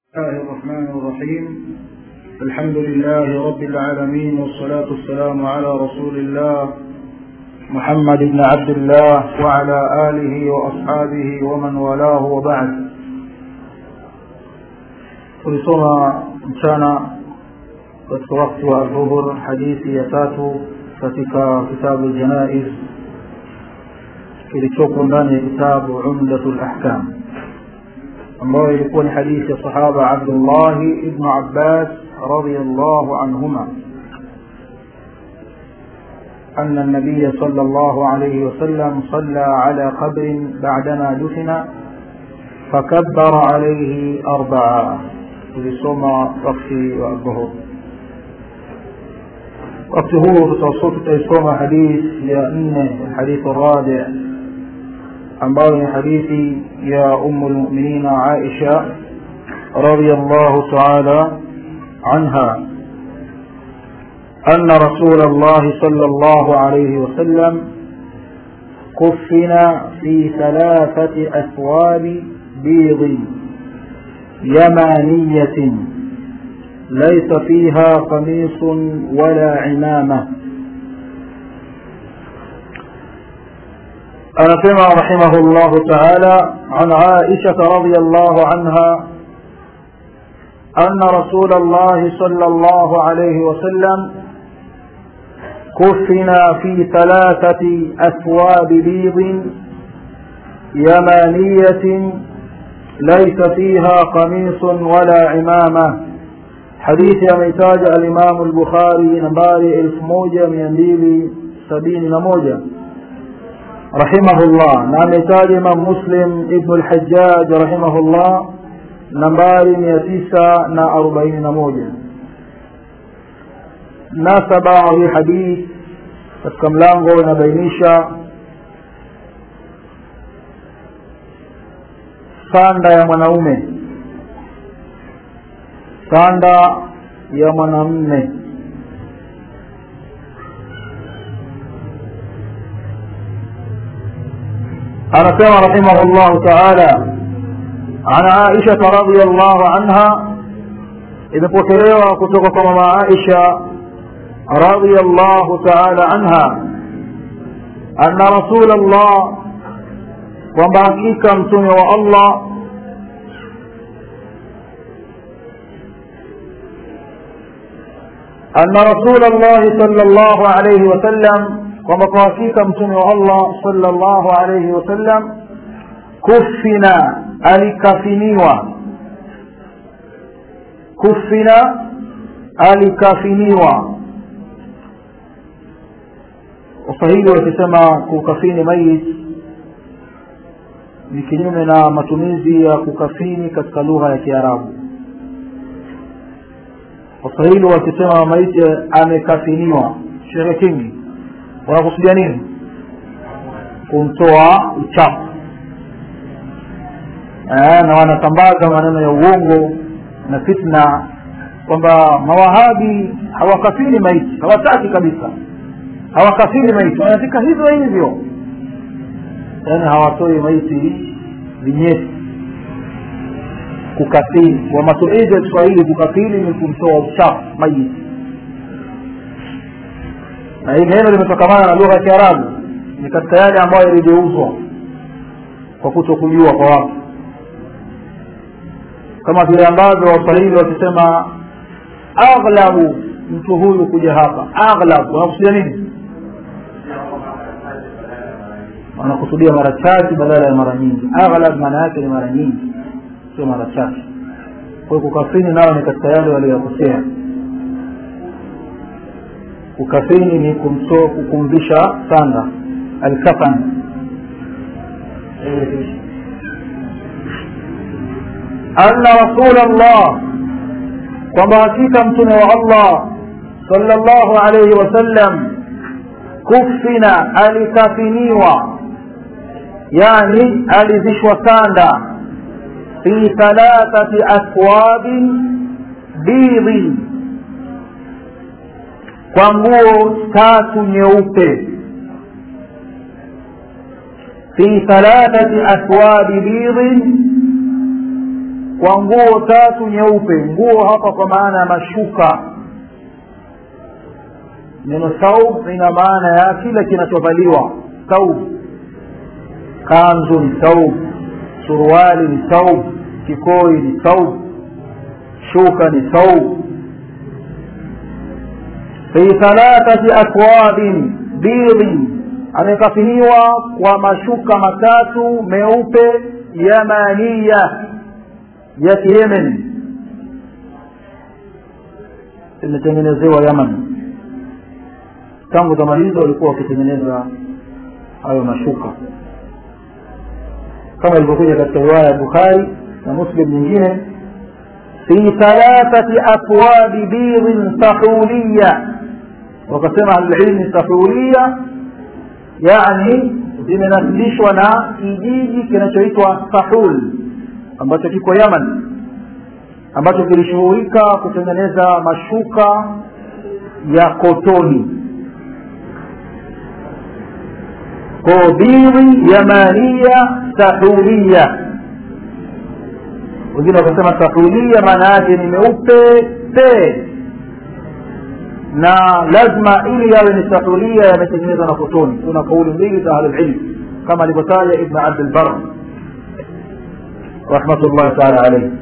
الله الرحمن الرحيم الحمد لله رب العالمين والصلاة والسلام على رسول الله محمد بن عبد الله وعلى آله وأصحابه ومن والاه وبعد tulisoma mchana katika wakati wa dhuhur hadithi ya tatu katika kitabu ljanaiz kilichopo ndani ya kitabu umdatu lahkam ambayo ilikuwa ni hadithi ya sahaba abdullahi ibnu abbas radiallahu anhuma أن النبي صلى الله عليه وسلم صلى على قبر بعدما دفن فكبر عليه أربعة tulisoma wakati wa dhuhur wakati huu tutaisoma hadithi ya nne hadithi rabi ambayo ni hadithi ya umu lmuminina aisha رضي الله تعالى عنها أن رسول الله صلى الله عليه وسلم كفن في ثلاثة أثواب بيض يمانية ليس فيها قميص ولا عمامة أنسمع رحمه الله تعالى عن عائشة رضي الله عنها أن رسول الله صلى الله عليه وسلم كفن في ثلاثة أثواب بيض يمانية ليس فيها قميص ولا عمامة حديث يميتاج الإمام البخاري نمباري الف موجة من ديلي سبين نموجة رحمه الله نميتاج إمام مسلم ابن الحجاج رحمه الله nambari mia tisa na arobaini na moja nasaba hii hadith katika mlango inabainisha sanda ya mwanaume sanda ya mwanamme anasema rahimahu llahu taala عن عائشة رضي الله عنها إذا بوكريوا كتوكم مع عائشة رضي الله تعالى عنها أن رسول الله وبعثيك أمتم والله أن رسول الله صلى الله عليه وسلم ومقاسيك أمتم الله صلى الله عليه وسلم كفنا alikafiniwa kufina alikafiniwa waswahili wakisema kukafini mayit ni kinyume na matumizi ya kukafini katika lugha ya kiarabu waswahili wakisema maiti amekafiniwa shehe kingi wanakusudia nini kumtoa uchafu na wanasambaza maneno ya uongo na fitna kwamba mawahabi hawakafiri maiti hawataki kabisa hawakafiri maiti wanafika hivyo hivyo yaani hawatoi maiti vinyeti kukafiri kwa matumizi ya kiswahili kukafiri ni kumtoa uchafu maiti na hili neno limetokamana na lugha ya kiarabu ni katika yale ambayo yaligeuzwa kwa kuto kujua kwa watu kama vile ambavyo waswahili wakisema aghlabu mtu huyu kuja hapa aghlab wanakusudia nini wanakusudia mara chache badala ya mara nyingi aghlab maana yake ni mara nyingi sio mara chache kwa hiyo kukafini nao ni katika yale waliyokosea kukafini ni kumtoa kukumvisha sanda alkafan anna rasulallah kwamba hakika mtume wa allah sallallahu alayhi wasallam kufina alikafiniwa yani alizishwa sanda fi thalathati athwabin bidhi kwa nguo tatu nyeupe fi thalathati athwabi bidhin kwa nguo tatu nyeupe nguo hapa kwa maana ya mashuka neno saub ina maana ya kile kinachovaliwa saub kanzu ni saub suruali ni saub kikoi ni saub shuka ni saub fi thalathati akwabin bidhin amekafiniwa kwa mashuka matatu meupe yamaniya ya kiyemen imetengenezewa yaman tangu zama hizo walikuwa wakitengeneza hayo mashuka kama ilivyokuja katika riwaya ya bukhari na muslim nyingine fi thalathati aswabi bidhin sahuliya wakasema ahlulilmi sahuliya yani zimenasibishwa na kijiji kinachoitwa sahul ambacho kiko yaman ambacho kilishughulika kutengeneza mashuka ya kotoni kodiri yamania sahulia wengine wakasema sahulia maana yake ni meupe pe na lazima ili yawe ni sahulia yametengenezwa na kotoni kuna kauli mbili za ahlulilm kama alivyotaja ibn abdulbar rahmatullahi taala alaihi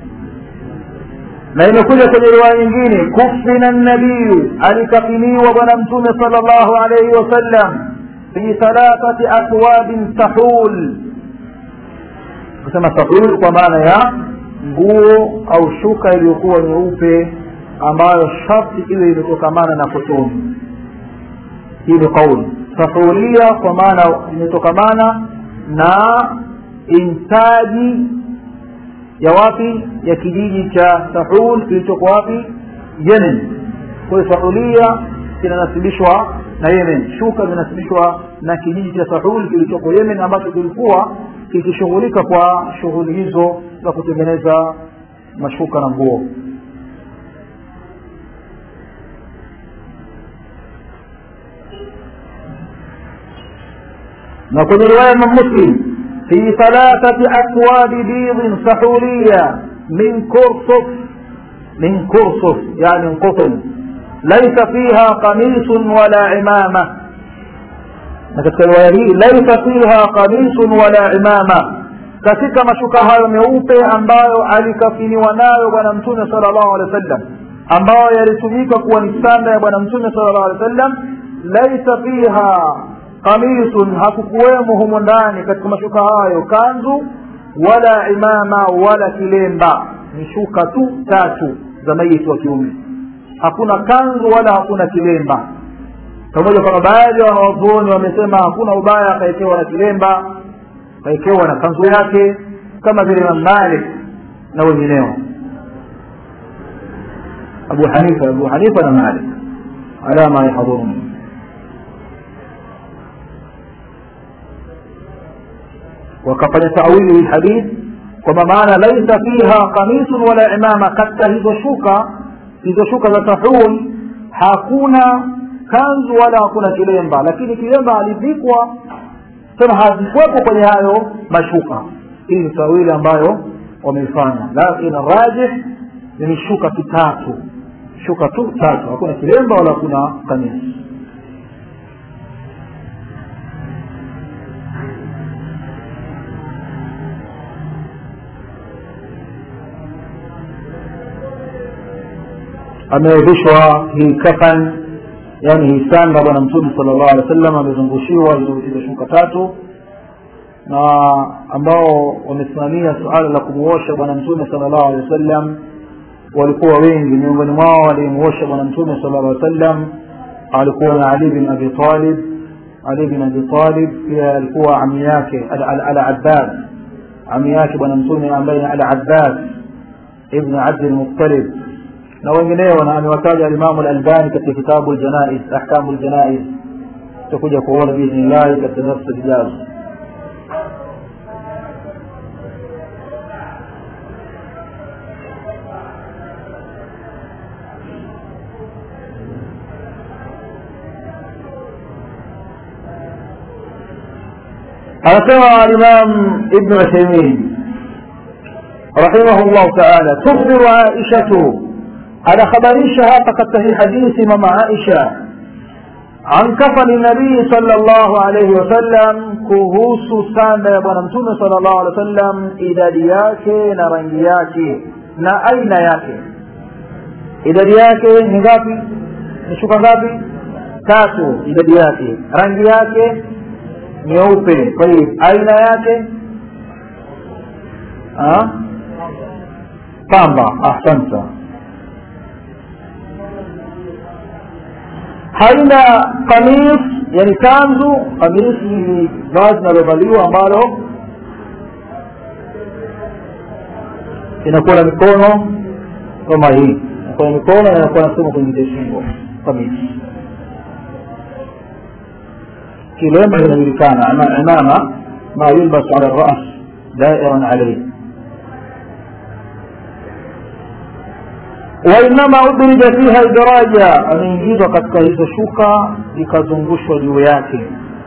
na imekuja kwenye riwaya nyingine kufina nabiyu alikafiniwa bwana mtume sal llahu alaihi wasallam fi thalathati akwabin sahul kusema sahul kwa maana ya nguo au shuka iliyokuwa nyeupe ambayo sharti iwe imetokamana na kotoni hii ni kauli sahulia kwa maana imetokamana na intaji ya wapi ya kijiji cha sahul kilichoko wapi yemen kwa hiyo sahulia kinanasibishwa na yemen shuka zinasibishwa na kijiji cha sahul kilichoko yemen ambacho kilikuwa kikishughulika kwa shughuli hizo za kutengeneza mashuka na nguo na kwenye riwaya ya muslim في ثلاثة أكواب بيض سحولية من كرصف من كرصف يعني من قطن ليس فيها قميص ولا عمامة katika riwaya hii laisa fiha qamisun wala imama katika mashuka hayo meupe ambayo alikafiniwa nayo bwana mtume sala llahu alehi wa sallam ambayo yalitumika kuwa ni sanda ya bwana mtume sala llahu alehi wa sallam laisa fiha qamisun hakukuwemo humo ndani katika mashuka hayo kanzu wala imama wala kilemba ni shuka tu tatu za maiti wa kiume hakuna kanzu wala hakuna kilemba pamoja kwamba baadhi ya wanawazuoni wamesema hakuna ubaya akaekewa na kilemba akaekewa na kanzu yake kama vile imam malik na wengineo abu hanifa abu hanifa na malik ala ma yahdhuruni wakafanya tawili hii hadith kwamba maana laisa fiha qamisun wala imama katika hizo shuka hizo shuka za tahul hakuna kanzu wala hakuna kilemba lakini kilemba alivikwa tena hazikuwepo kwenye hayo mashuka hii ni tawili ambayo wameifanya lakini rajih ni shuka tu tatu shuka tu tatu hakuna kilemba wala hakuna kamisi amevishwa hii kafan yani hii sanda bwana mtume sala llahu alehi wa sallam amezungushiwa hizo shuka tatu na ambao wamesimamia suala la kumuosha bwana mtume sala llahu alehi wa sallam walikuwa wengi miongoni mwao walimuosha bwana mtume sala llahu alehi wa sallam alikuwa na ali bin abi talib ali bin abi talib pia alikuwa ami yake al abbas ami yake bwana mtume ambaye ni al abbas ibn abdi lmuttalib na wengineo na amewataja alimamu lalbani katika kitabu ljanaiz ahkamu ljanaiz tutakuja kuona biidhnillahi katika darsa zijazo anasema alimam ibnu uthaimin رحمه الله تعالى تخبر عائشة على خبريشها فقد في حديث ماما عائشة عن كفن النبي صلى الله عليه وسلم kuhusu sanda ya bwana mtume sala llahu alehi wa sallam idadi yake na rangi yake na aina yake idadi yake ni ngapi ni shuka ngapi tatu idadi yake rangi yake nyeupe kwa hiyo aina yake ha? pamba ahsanta haina kamis yani kanzu kamis ni vazi linalovaliwa ambalo inakuwa na mikono kama hii inakuwa na mikono na inakuwa nasema kwenye shingo kamis kilemba inajulikana imama ma yulbas ala ras dairan alayhi wainama udrija fiha idraja ameingizwa katika hizo shuka ikazungushwa juu yake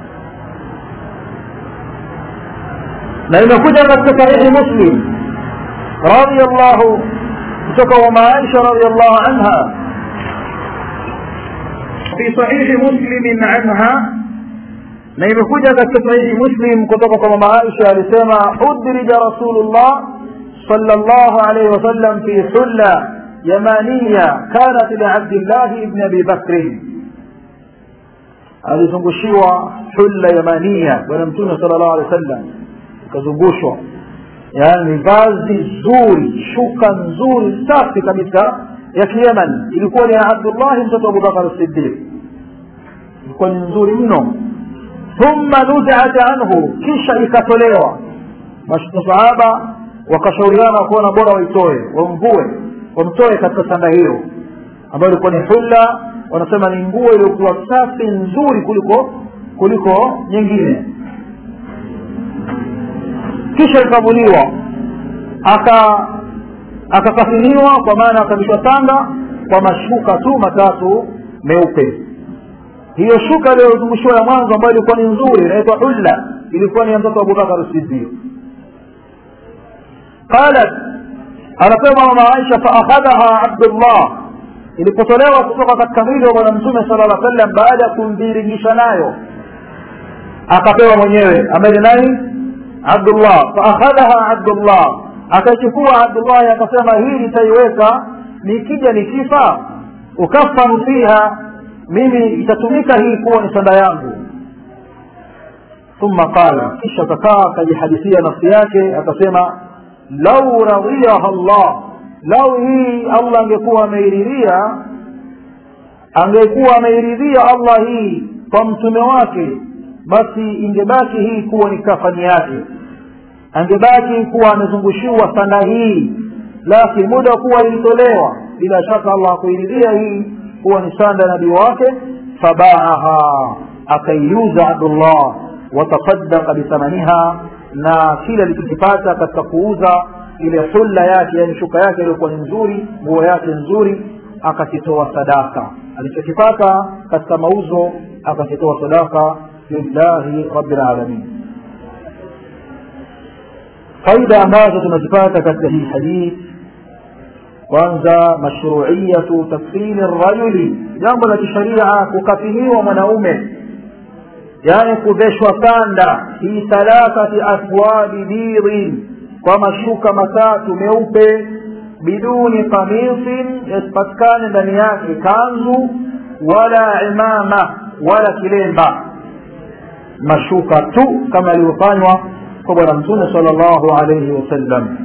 na imekuja katika sahihi muslim radiallahu kutoka wa maaisha radiallahu anha fi sahihi muslimin anha na imekuja katika sahihi muslim kutoka kwa mama aisha alisema udrija rasulullah sallallahu alayhi wasallam fi hulla يمانية كانت لعبد الله بن أبي بكر alizungushiwa hulla yamania bwana mtume sala llahu alehi wa sallam ikazungushwa yaani vazi zuri shuka nzuri safi kabisa ya kiyeman ilikuwa ni ya abdullahi mtoto wa abubakar sidiq ilikuwa ni nzuri mno thumma nuziat anhu kisha ikatolewa masahaba wakashauriana kuona bora waitoe wamvue wamtoe katika sanda hiyo ambayo ilikuwa ni hulla wanasema ni nguo iliyokuwa safi nzuri kuliko kuliko nyingine kisha ikavuliwa aka akakafiniwa kwa maana akavishwa sanda kwa mashuka tu matatu meupe hiyo shuka iliyozungushiwa ya mwanzo ambayo ilikuwa ni nzuri inaitwa hulla ilikuwa ni ya mtoto wa abubakar sidiq qalat anasema mama aisha faakhadhaha abdullah ilipotolewa kutoka katika mwili wa bwana mtume sala lla sallam baada ya kumviringisha nayo akapewa mwenyewe ambaye ni nani abdullah faakhadhaha abdullah akaichukua abdullahi akasema hii nitaiweka nikija nikifa ukafanu fiha mimi itatumika hii kuwa ni sanda yangu thumma qala kisha akakaa akajihadithia nafsi yake akasema lau radhiyaha llah lau hii allah angekuwa ameiridhia angekuwa ameiridhia allah hii kwa mtume wake basi ingebaki hii kuwa ni kafani yake angebaki kuwa amezungushiwa sanda hii lakini muda kuwa ilitolewa bila shaka allah akuiridhia hii kuwa ni sanda nabii wake fabaaha akaiuza abdullah watasadaka bithamaniha na kile alichokipata katika kuuza ile hulla yake yani shuka yake iliyokuwa ni nzuri nguo yake nzuri akakitoa sadaka alichokipata katika mauzo akakitoa sadaka lillahi rabbil alamin faida ambazo tunazipata katika hii hadith kwanza mashruiyatu takfini rajuli jambo la kisharia kukafiniwa mwanaume yani kuveshwa sanda fi thalathati athwabi bidin kwa mashuka matatu meupe biduni kamisin yasipatikane ndani yake kanzu wala imama wala kilemba mashuka tu kama alivyofanywa kwa bwana mtume sala llahu alaihi wasallam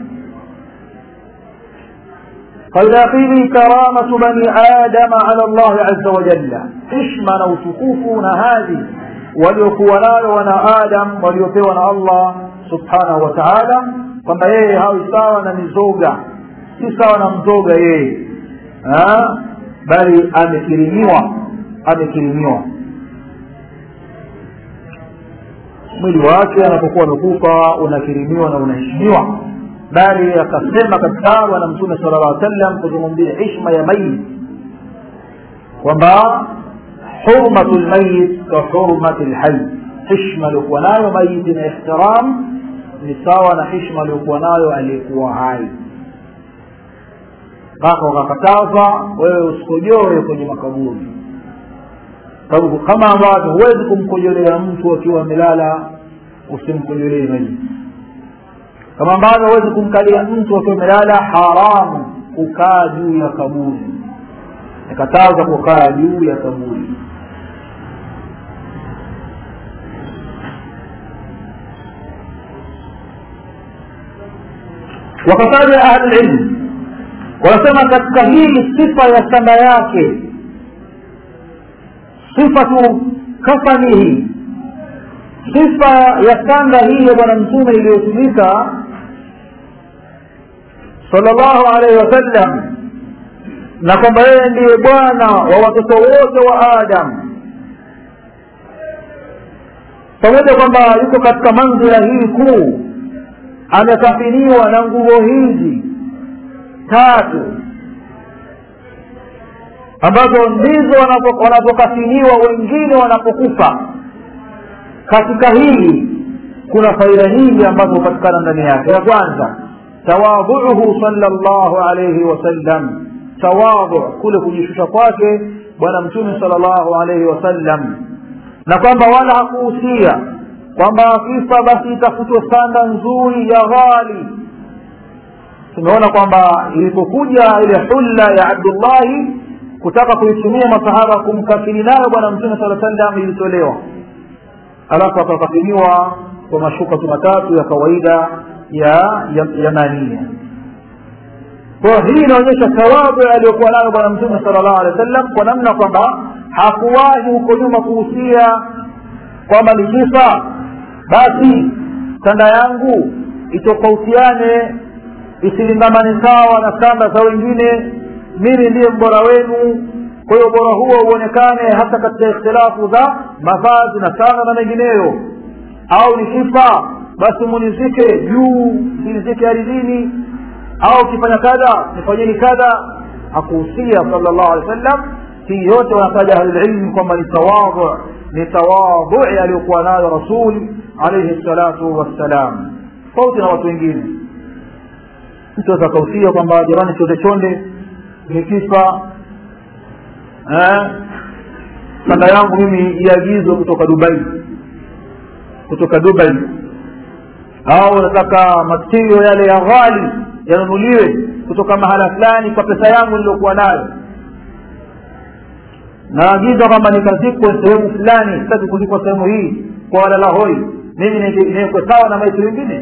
faida pili karamatu bani adama ala llahi aza wajalla hishma na utukufu na hadhi waliokuwa nayo wana adam waliopewa na allah subhanahu wa taala kwamba yeye hawi sawa na mizoga si sawa na mzoga yeye bali amekirimiwa amekirimiwa mwili wake anapokuwa amekufa unakirimiwa na unaheshimiwa bali akasema katika bwana mtume sala llah sallam kuzungumzia hishma ya mayit kwamba hurmatu lmayit ka hurmati lhai hishma aliokuwa nayo mayiti na ihtiram ni sawa na hishma aliyokuwa nayo aliyekuwa hai mpaka wakakataza wewe usikojoe kwenye makaburi sababu kama ambavyo huwezi kumkojolea mtu akiwa amelala usimkojolee maiti kama ambavyo huwezi kumkalia mtu akiwa amelala haramu kukaa juu ya kaburi nikataza kukaa juu ya kaburi wakataja ahlulilmu wanasema katika hii sifa ya sanda yake sifatu kafanihi sifa ya sanda hii ya bwana mtume iliyotumika salllahu alaihi wasallam na kwamba yeye ndiye bwana wa watoto wote wa adam pamoja kwamba yuko katika manzila hii kuu amekafiniwa na nguo hizi tatu ambazo ndizo wanapokafiniwa wengine wanapokufa katika hili kuna faida nyingi ambazo hupatikana ndani yake ya kwanza tawadhuuhu salllahu alaihi wasallam tawadhu kule kujishusha kwake bwana mtume salllahu alaihi wasallam na kwamba wala hakuhusia kwamba akifa basi itafutwe sanda nzuri ya ghali tumeona kwamba ilipokuja ile hulla ya abdullahi kutaka kuitumia masahaba kumkafini nayo bwana mtume saa sallam ilitolewa alafu akakafiniwa kwa mashuka tu matatu ya kawaida ya yamania kwa hii inaonyesha thawabu aliyokuwa nayo bwana mtume sala llahu alehi wa sallam kwa namna kwamba hakuwahi huko nyuma kuhusia kwamba nikifa basi sanda yangu itofautiane isilingamane sawa na sanda za wengine mimi ndiye mbora wenu kwa hiyo ubora huo uonekane hata katika ikhtilafu za mavazi na sanda na mengineyo au nikifa basi munizike juu sinizike aridhini au kifanya kadha nifanyeni kadha hakuhusia sala llahu alehi wa sallam hii yote wanataja ahlulilmi kwamba ni tawadhu ni tawadhui aliyokuwa nayo rasul alaihi salatu wassalam tofauti na watu wengine mtu aweza kausia kwamba jamani chonde chonde nikifa sanda yangu mimi iagizwe kutoka dubai kutoka dubai au nataka matirio yale ya ghali yanunuliwe kutoka mahala fulani kwa pesa yangu niliokuwa nayo naagiza kwamba nikazikwe sehemu fulani sitaki kuzikwa sehemu hii kwa walala hoi mimi niwekwe sawa na maiti wengine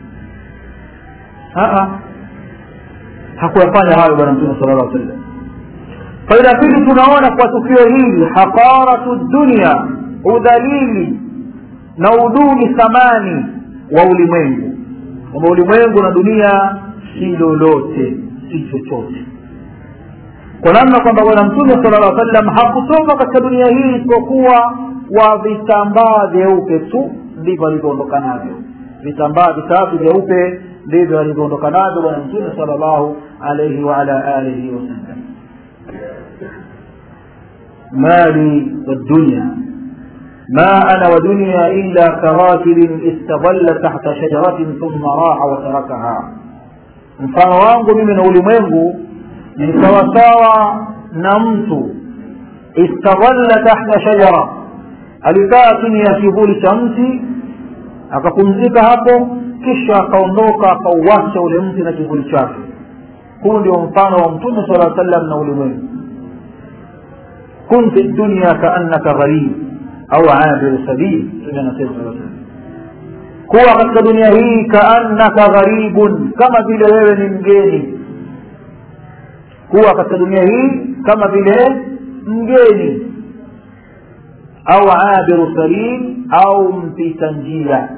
hakuyafanya hayo bwana mtume sala llah sallam faida pili tunaona kwa tukio hili haqaratu dunia udhalili na uduni thamani wa ulimwengu kwamba ulimwengu na dunia si lolote si chochote kwa namna kwamba bwana mtume sala llah sallam hakutoka katika dunia hii isipokuwa kwa vitambaa vyeupe tu ndivyo alivyoondoka navyo vitambaa vitatu vyeupe ndivyo alivyoondoka navyo bwana mtume sala llahu alaihi waala alihi wasallam mali والدنيا ما أنا ودنيا إلا كراكب استظل تحت شجرة ثم راح وتركها mfano wangu mimi na ulimwengu ni sawasawa na mtu istadhalla tahta shajara alikaa chini ya kivuli cha mti akapumzika hapo kisha akaondoka akauwacha ule mti na kivuli chake huu ndio mfano wa mtume sala sallam na ulimwengu kun fi dunya kaannaka gharib au abiru sabil anasema kuwa katika dunia hii kaannaka gharibun kama vile wewe ni mgeni kuwa katika dunia hii kama vile mgeni au abiru sabil au mpita njia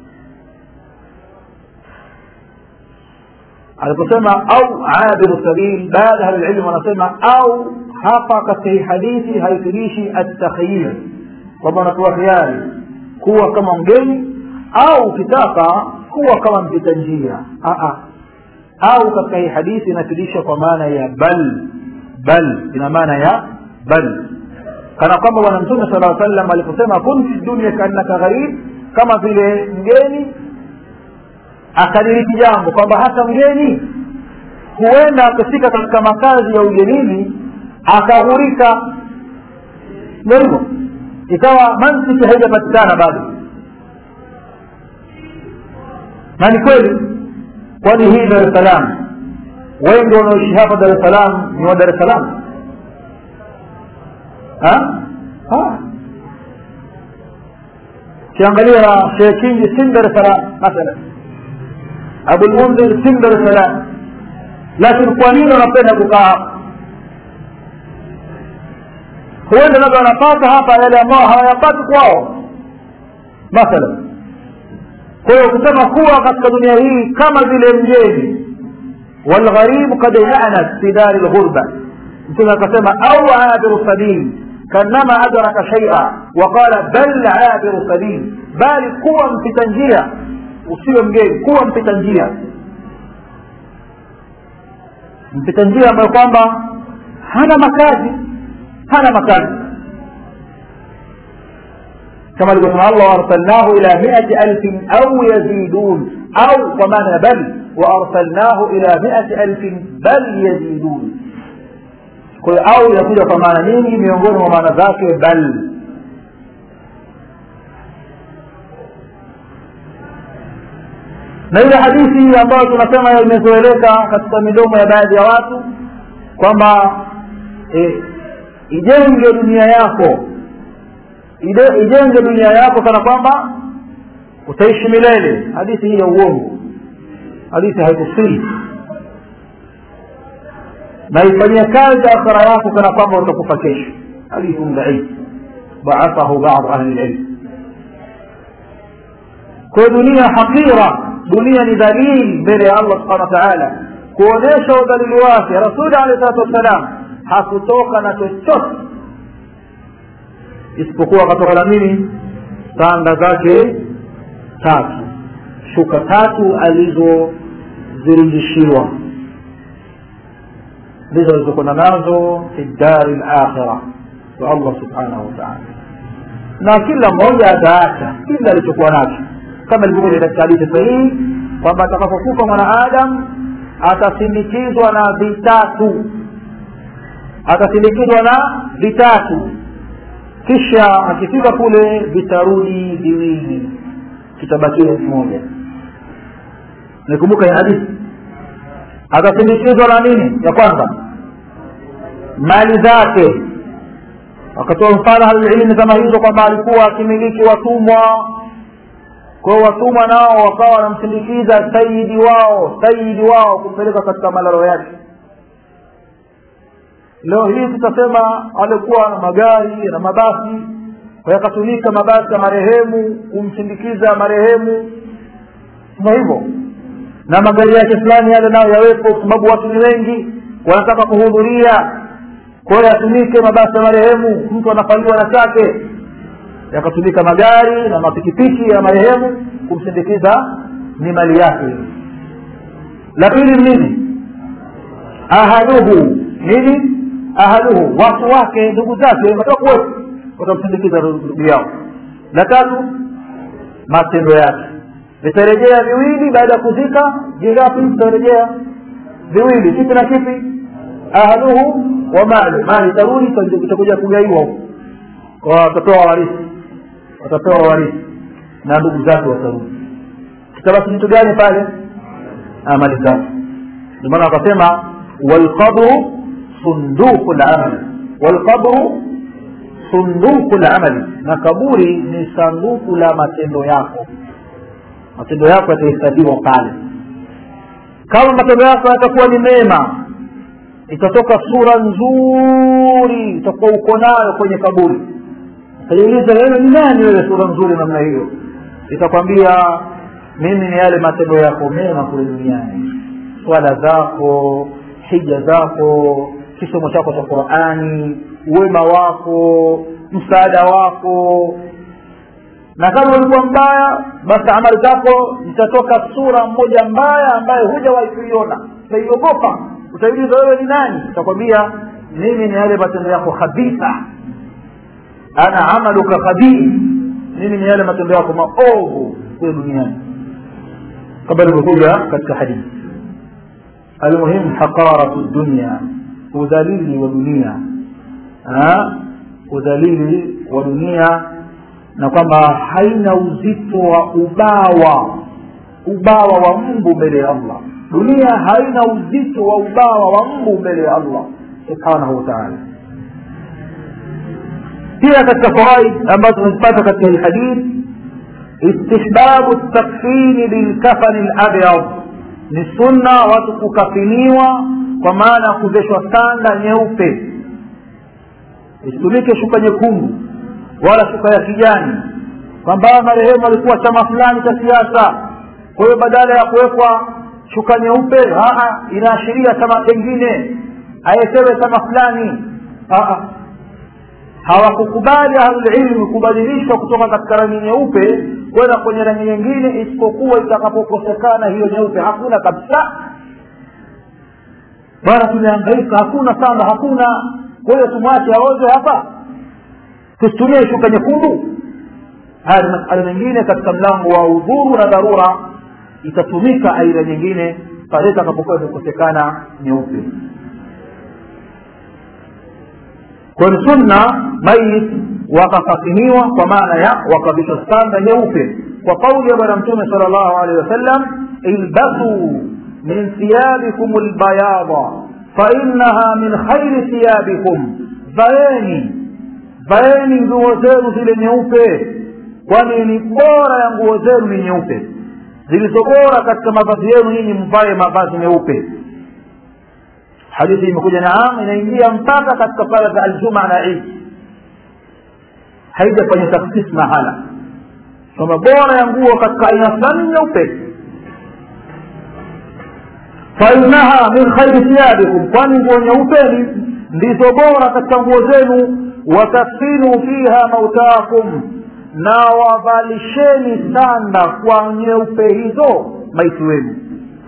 aliposema au abiru sabil baadhi ya ahlililmu wanasema au hapa katika hii hadithi haitulishi atakhyir kwamba unatoa hiari kuwa kama mgeni au ukitaka kuwa kama mpita njia au katika hii hadithi inatulisha kwa maana ya bal bal ina maana ya bal kana kwamba bwana mtume sala aa sallam aliposema kun fi dunia kaannaka gharib kama vile mgeni akadiriki jambo kwamba hata mgeni huenda akafika katika makazi ya ugenini akaghurika ndio hivyo ikawa mantiki haijapatikana bado na ni kweli kwani hii dar es salaam wengi wanaoishi hapa dar es salaam ni wa dar es salaam ukiangalia shekh kingi si dar es salaam mathalan abulmundhir si dar es salaam lakini kwa nini wanapenda kukaa hapa huenda labda wanapata hapa yale ambao hawayapati kwao mathalan kwa hiyo kusema kuwa katika dunia hii kama vile mgeni walgharibu kad yanat fi dari lghurba mtume akasema au abiru sabil kanama adraka shaia waqala bal abiru sabil bali kuwa mpita njia usiwe mgeni kuwa mpita njia mpita njia ambayo kwamba hana makazi hana makazi كما يقول الله وارسلناه الى مئة الف او يزيدون او ومعنى بل وارسلناه الى مئة الف بل يزيدون au inakuja kwa maana nyingi miongoni mwa maana zake bal na ile hadithi ambayo tunasema imezoeleka katika midomo ya baadhi ya watu kwamba e, ijenge dunia yako ijenge dunia yako kana kwamba utaishi milele hadithi hii ya uongo hadithi haikusii na ifanyia kazi akhira yako kana kwamba utakufa kesho hadithi dhaif ضعفه بعض أهل العلم kwa dunia hakira dunia ni dhalili mbele ya allah subhanahu wa taala kuonyesha udhalili wake rasuli alehi salatu wassalam hakutoka na chochote isipokuwa akatoka na nini sanda zake tatu shuka tatu alizozirudishiwa ndizo alizokwenda nazo fi dari lakhira kwa allah subhanahu wataala na kila mmoja ataacha kila alichokuwa nacho kama ilivyokuja katika hadithi sahihi kwamba atakapokufa mwanaadam atasindikizwa na vitatu atasindikizwa na vitatu kisha akifika kule vitarudi viwili kitabakia kimoja nikumbuka hii hadithi atasindikizwa na nini ya kwanza mali zake wakatoa mfano halilmi kama hizo kwamba alikuwa akimiliki watumwa kwao watumwa nao wakawa wanamsindikiza sayidi wao sayidi wao kumpeleka katika malalo yake leo hii tutasema alikuwa na magari na mabasi kwa yakatumika mabasi ya marehemu kumsindikiza marehemu sema hivyo na magari yake fulani yale nayo yawepo kwa sababu watu ni wengi wanataka kuhudhuria kwa hiyo yatumike mabasi ya marehemu mtu anafaliwa na chake yakatumika magari na mapikipiki ya marehemu kumsindikiza ni mali yake la pili nini ahaduhu nini ahaluhu watu wake ndugu zake watakuwa wote watamsindikiza ndugu yao la tatu matendo yake vitarejea viwili baada ya kuzika vingapi vitarejea viwili kipi na kipi ahaluhu wa mali mali tarudi itakuja kugaiwa huko kwa watapewa warithi watapewa warithi na ndugu zake watarudi kitabaki kitu gani pale mali zake ndio maana wakasema walqabru sunduku lamali walqabru sunduku lamali na kaburi ni sanduku la matendo yako matendo yako yatahesabiwa pale kama matendo yako yatakuwa ni mema itatoka sura nzuri utakuwa uko nayo kwenye kaburi utajiuliza wewe ni nani wewe sura nzuri namna hiyo itakwambia mimi ni yale matendo yako mema kule duniani swala zako hija zako kisomo chako cha qurani wema wako msaada wako na kama ulikuwa mbaya basi amali zako zitatoka sura moja mbaya ambayo hujawahi kuiona utaiogopa utaiuliza wewe ni nani utakwambia mimi ni yale matendo yako khabitha ana amaluka khabith mimi ni yale matendo yako maovu kule duniani kama ilivyokuja katika hadithi almuhimu haqaratu dunya udhalili wa dunia udhalili wa dunia na kwamba haina uzito wa ubawa ubawa wa mbu mbele ya allah dunia haina uzito wa ubawa wa mbu mbele ya allah subhanahu wa taala pia katika fawaid ambazo tunazipata katika hii hadith istihbabu takfini bilkafani labyad ni sunna watu kukafiniwa kwa maana ya kuveshwa sanda nyeupe isitumike shuka nyekundu wala shuka ya kijani kwamba marehemu alikuwa chama fulani cha siasa kwa hiyo badala ya kuwekwa shuka nyeupe inaashiria chama pengine ayetewe chama fulani hawakukubali ahlulilmi kubadilishwa kutoka katika rangi nyeupe kwenda kwenye rangi nyingine isipokuwa itakapokosekana hiyo nyeupe hakuna kabisa bwana tumeangaika hakuna sanda hakuna kwa hiyo tumwache aoze hapa tusitumie shuka nyekundu haya ni masala mengine katika mlango wa udhuru na dharura itatumika aina nyingine pale itakapokuwa imekosekana nyeupe kwa ni sunna mayit wakafakiniwa kwa maana ya wakavishwa standa nyeupe kwa kauli ya bwana mtume sala llahu alehi wasallam ilbasuu min thiyabikum lbayada fainaha min khairi thiyabikum vaeni vaeni nguo zenu zile nyeupe kwani ni bora ya nguo zenu ni nyeupe zilizo bora katika mavazi yenu nyinyi mvae mavazi meupe hadithi imekuja naam inaingia mpaka katika sala za aljuma na idi haijafanya takhsis mahala kwamba bora ya nguo katika aina fulani nyeupe fainaha min khairi thiyabikum kwani nguo nyeupe ndizo bora katika nguo zenu watakfinu fiha mautakum na wavalisheni sanda kwa nyeupe hizo maiti wenu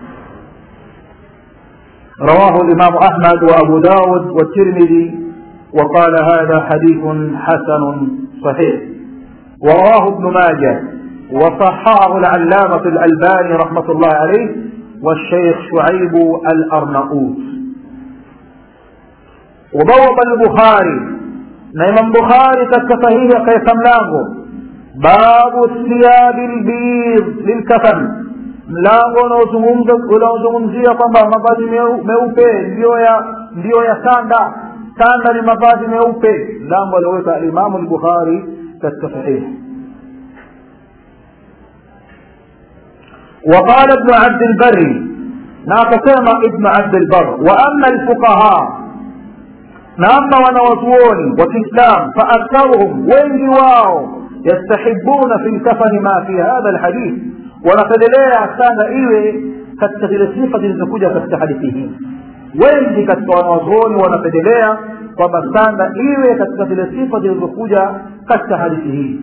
رواه الإمام أحمد وأبو داود والترمذي وقال هذا حديث حسن صحيح ورواه ابن ماجه وصححه العلامة الألباني رحمة الله عليه والشيخ شعيب الأرنؤوس وبوب البخاري نعم البخاري كالكفهية كيف ملانه باب الثياب البيض للكفن mlango unaozungumzia kwamba mavazi meupe ndiyo ya ndiyo ya sanda sanda ni mavazi meupe mlango alioweka alimamu lbukhari katika sahihi وقال ابن عبد البر ناقسم ابن عبد البر وأما الفقهاء نعم ونوزون وفي الإسلام فأكثرهم وين واو يستحبون في الكفن ما في هذا الحديث wanapendelea sana iwe katika zile sifa zilizokuja katika hadithi hii wengi katika wanawazuoni wanapendelea kwamba sanda iwe katika zile sifa zilizokuja katika hadithi hii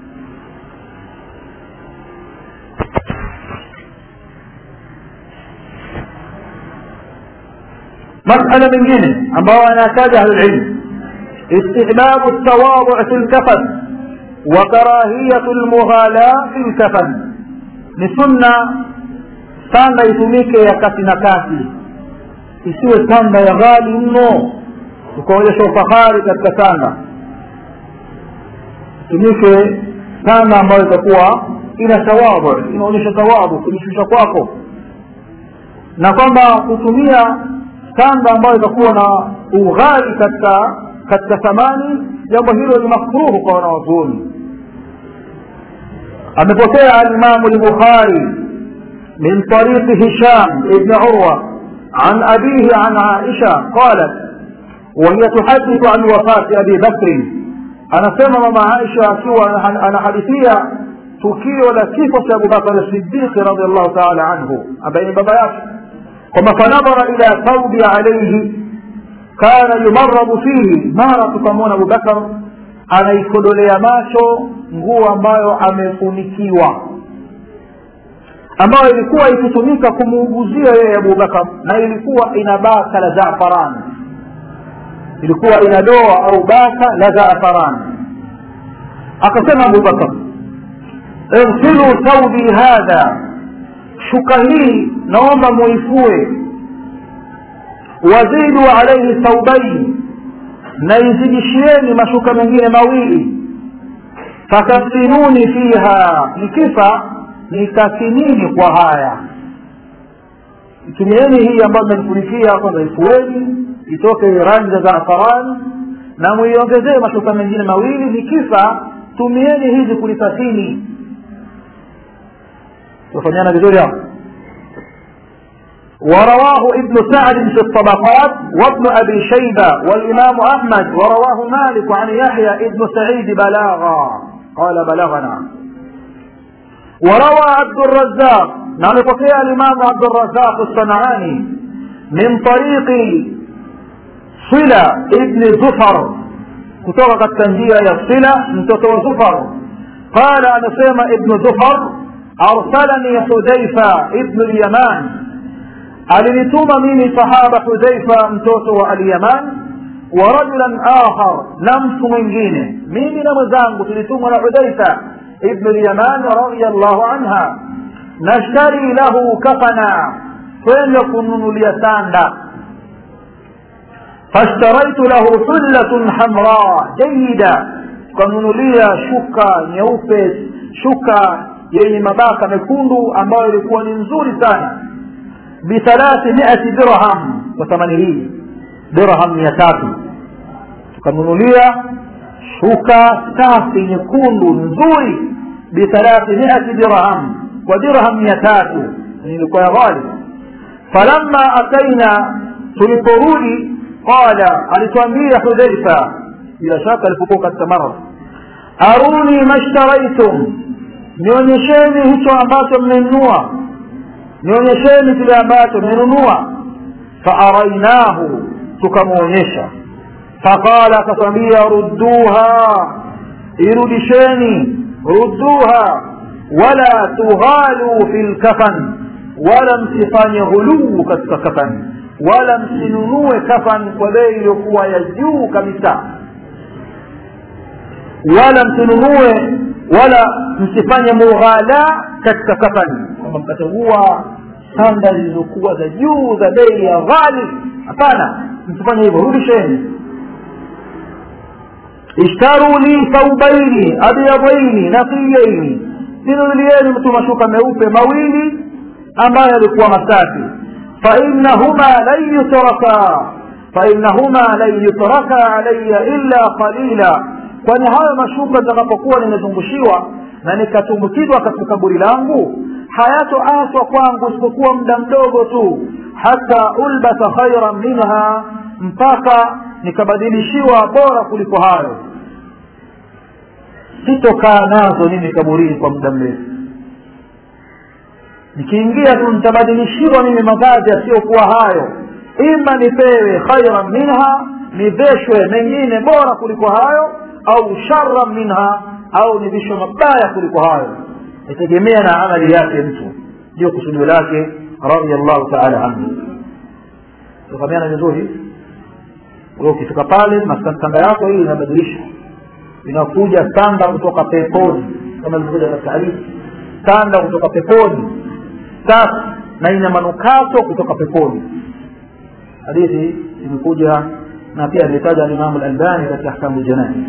masala mengine ambao anataja ahlulilm istihbabu ltawadhu fi lkafan wa karahiyatu lmughala fi lkafan ni sunna sanda itumike ya kati na kati isiwe sanda ya ghali mno ukaonyesha ufahari katika sanda itumike sanda ambayo itakuwa ina tawadhu inaonyesha tawadhu kujishusha kwako na kwamba kutumia sanda ambayo itakuwa na ughali katika katika thamani jambo hilo ni makruhu kwa wanawazuoni amepokea alimamu lbukhari min tariqi hisham ibni urwa عن أبيه عن عائشة قالت وهي تحدث عن وفاة أبي بكر أنا سمع مع عائشة سوى أنا حديثية tukio la kifo cha abubakar sidiqi radiallahu taala anhu ambaye ni baba yake kwamba fanadhara ila thaubi alaihi kana yumaradu fihi mara tukamwona abubakar anaikodolea macho nguo ambayo amefunikiwa ambayo ilikuwa ikitumika kumuuguzia yeye abubakar na ilikuwa ina baka la zafaran ilikuwa ina doa au baka la zafaran akasema abubakar اغسلوا ثوبي هذا shuka hii naomba muifue wazidu alaihi thaubaini na izidishieni mashuka mengine mawili fakafinuni fiha nikifa nikafinini kwa haya tumieni hii ambayo mmefunikia kwanza ifueni itoke rangi za zaafarani na muiongezee mashuka mengine mawili nikifa tumieni hizi kulikafini tufanyana vizuri hapo ورواه ابن سعد في الطبقات وابن أبي شيبة والإمام أحمد ورواه مالك عن يحيى ابن سعيد بلاغا قال بلغنا وروى عبد الرزاق نعم فقيه الإمام عبد الرزاق الصنعاني من طريق صلة ابن زفر كتوقع التنجية يا صلة من زفر قال أنا سيما ابن زفر أرسلني حذيفة ابن اليمان alinituma mimi sahaba hudhaifa mtoto wa alyaman wa rajulan akhar na mtu mwingine mimi na mwenzangu tulitumwa na hudhaifa ibnu lyaman radiallahu anha nashtari lahu kafana twende kununulia sanda fashtaraitu lahu hullatun hamra jayida tukanunulia shuka nyeupe shuka yenye mabaka mekundu ambayo ilikuwa ni nzuri sana bithalathimiati dirham kwa thamani hii dirham mia tatu tukanunulia shuka safi nyekundu nzuri bithalathimiati dirham kwa dirham mia tatu ilikuwa ya ghali falamma ataina tuliporudi qala alituambia hudhaifa bila shaka alipokuwa katika maradhi aruni mashtaraitum nionyesheni hicho ambacho mmenunua nionyesheni kile ambacho mmenunua faarainahu tukamwonyesha faqala akatwambia rudduha irudisheni rudduha wala tughalu fi lkafan wala msifanye ghuluu katika kafan wala msinunue kafan kwa bei iliyokuwa ya juu kabisa wala msinunue wala msifanye mughala katika kafani kwamba mkachagua sanda zilizokuwa za juu za bei ya ghali hapana msifanye hivyo rudisheni ishtaru li thaubaini abyadaini naqiyaini ninunulieni mtu mashuka meupe mawili ambayo yalikuwa masafi fainahuma lan yutraka fainahuma lan yutraka alaya illa qalila kwani hayo mashuka nitakapokuwa nimezungushiwa na nikatumbukizwa katika kaburi langu hayatoachwa kwangu isipokuwa muda mdogo tu hata ulbasa khairan minha mpaka nikabadilishiwa bora kuliko hayo sitokaa nazo mimi kaburini kwa muda mrefu nikiingia tu nitabadilishiwa mimi mavazi yasiyokuwa hayo ima nipewe khairan minha niveshwe mengine bora kuliko hayo au sharran minha au nivishwe mabaya kuliko hayo itegemea na amali yake mtu ndio kusudio lake radiallahu taala anhu tukamiana vizuri ukifika pale masanda yako hii inabadilishwa inakuja sanda kutoka peponi kama ilivyokuja katika hadithi sanda kutoka peponi safi na ina manukato kutoka peponi hadithi imekuja na pia alitaja alimamu lalbani katika ahkamu ljanai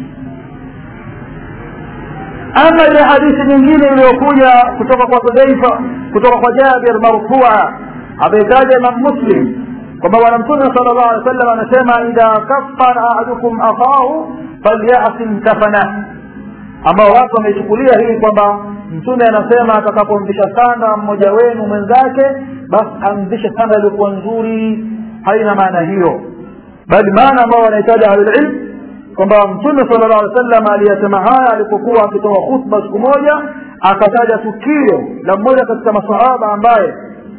ama ile hadithi nyingine iliyokuja kutoka kwa hudhaifa kutoka kwa jabir marfua ameitaja imam muslim kwamba bwana mtume sala llahu alih wasallam anasema idha kafara ahadukum akhahu falyasin kafana ambao watu wameichukulia hii kwamba mtume anasema atakapomvisha sanda mmoja wenu mwenzake basi amvishe sanda iliyokuwa nzuri haina maana hiyo bali maana ambao wanahitaji ahlulilm kwamba mtume sala llahu alih wasallam aliyasema haya alipokuwa akitoa khutba siku moja akataja tukio la mmoja katika masahaba ambaye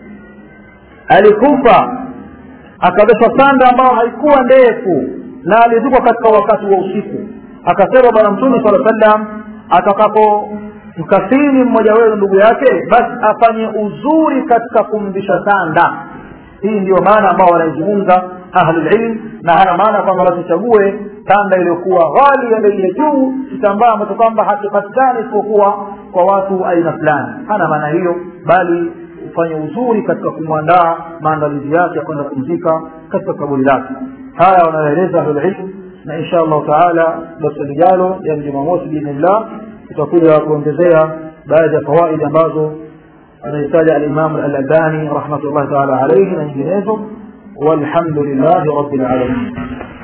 alikufa akaveshwa sanda ambayo haikuwa ndefu na alizikwa katika wakati wa usiku akasema bwana mtume sala sallam atakapo mkafini mmoja wenu ndugu yake basi afanye uzuri katika kumvisha sanda hii ndio maana ambao wanaizungumza ahlulilm na hana maana kwamba wasichague sanda iliyokuwa ghali ya bei ya juu kitambaa ambacho kwamba hakipatikani isipokuwa kwa watu aina fulani hana maana hiyo bali kufanya uzuri katika kumwandaa maandalizi yake ya kwenda kumzika katika kaburi lake haya wanaeleza ahlulilmu na insha allahu taala darsa lijalo yani jumamosi biidhnillah tutakuja kuongezea baadhi ya fawaidi ambazo anahitaja alimamu alalbani rahmatullahi taala alaihi na nyinginezo walhamdu lillahi rabbil alamin